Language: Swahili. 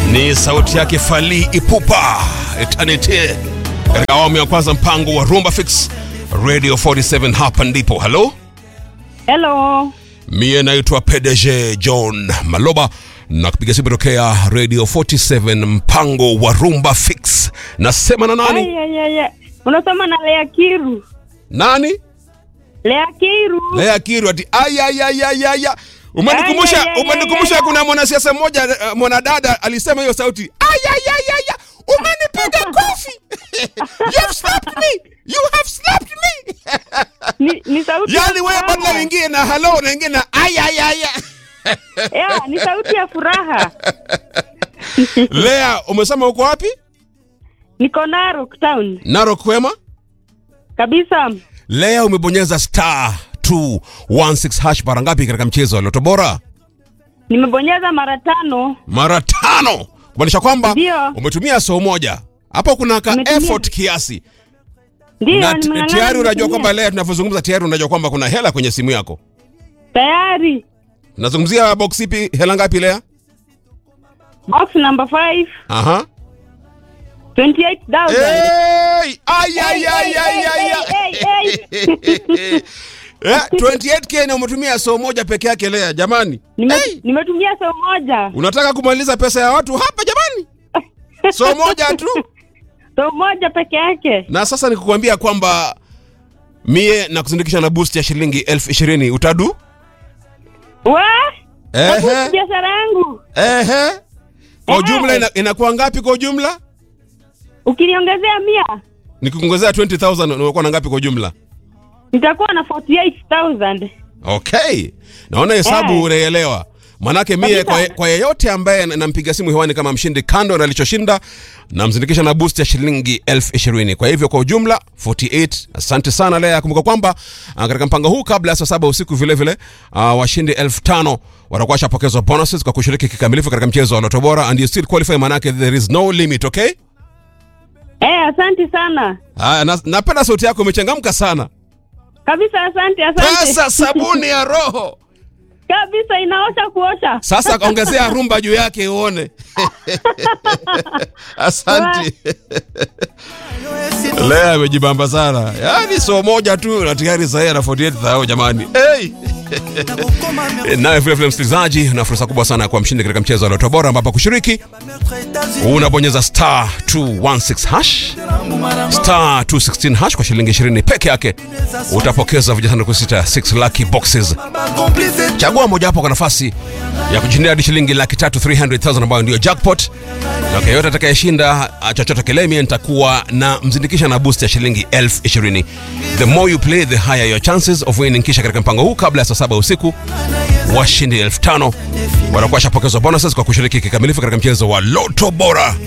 Ni sauti yake Fally Ipupa Eternity katika awamu ya kwanza mpango wa Rumba Fix Radio 47 hapa ndipo. Hello, Hello. mie naitwa PDG John Maloba na kupiga simu tokea Radio 47 mpango wa Rumba Fix. Nasema na nani? Ay, ay, ay, ay. Unasoma na Lea Kiru. Nani? Lea Kiru. Lea Kiru ati ayayayayaya. Umenikumbusha, Ay, ay, ay, umenikumbusha ay, ay. kuna mwanasiasa mmoja eh, mwanadada alisema hiyo sauti. Ayayayaya. Umenipiga kofi. You've slapped me. You have slapped me. Ni, ni sauti ya Yaani wewe furaha. badala uingie na hello na uingie na ayayaya. Yeah, ni sauti ya furaha. Lea, umesema uko wapi? Niko Narok town. Narok kwema? Kabisa. Lea umebonyeza star 216 hash mara ngapi katika mchezo wa Loto Bora? Nimebonyeza mara tano. mara tano kumaanisha kwamba Ndio. umetumia soo moja hapo kuna ka Nimetumia. effort kiasi Ndio, na t- nimeng'ang'ana tayari unajua nimetumia. kwamba leo tunavyozungumza tayari unajua kwamba kuna hela kwenye simu yako Tayari. nazungumzia box ipi hela ngapi lea Box number 5, aha 28,000. hey! ay, ay, ay, ay, ay, ay. Hey, hey, Eh, 28k na umetumia soo moja peke yake lea jamani Nime, hey! nimetumia saa moja. unataka kumaliza pesa ya watu hapa jamani soo moja tu Saa moja peke yake. na sasa nikukwambia kwamba mie na kuzindikisha na boost ya shilingi elfu ishirini utadu Wa? Ehe. Ehe. Biashara yangu. Ehe. Kwa Ehe. ujumla ina, inakuwa ngapi kwa ujumla? Ukiniongezea mia, Nikikuongezea 20000 unakuwa na ngapi kwa ujumla? nitakuwa na 48,000. Okay. Naona hesabu Eh. unaelewa. Manake mie Kabisa. kwa, kwa yeyote ambaye na- nampiga simu hewani kama mshindi kando na alichoshinda namzindikisha na boost ya shilingi elfu ishirini. Kwa hivyo kwa ujumla 48. Asante sana Lea. Kumbuka kwamba ah, katika mpango huu kabla ya saa saba usiku vile vile uh, washindi elfu tano watakuwa washapokezwa bonuses kwa kushiriki kikamilifu katika mchezo wa Loto Bora and you still qualify, manake there is no limit, okay? Eh, asante sana. Haya, na, napenda sauti yako imechangamka sana. Kabisa asante asante. Pesa sabuni ya roho. Kabisa inaosha kuosha. Sasa ongezea rumba juu yake uone. Asante. Lea amejibamba sana. Yaani so moja tu na tayari sasa ana 48000 jamani. Hey! Nawe vile vile msikilizaji, una fursa kubwa sana ya kuwa mshindi katika mchezo wa Loto Bora ambapo kushiriki unabonyeza star 216 hash star 216 hash kwa shilingi 20 peke yake utapokeza vijisanduku sita 6 lucky boxes chagua mojawapo kwa nafasi ya kujindia hadi shilingi laki tatu 300,000 ambayo ndio jackpot na kwa yote atakayeshinda ah, chochote kile mie nitakuwa na mzindikisha na boost ya shilingi elfu ishirini the more you play the higher your chances of winning kisha katika mpango huu kabla ya saa saba usiku washindi elfu tano watakuwa washapokezwa bonuses kwa kushiriki kikamilifu katika mchezo wa loto bora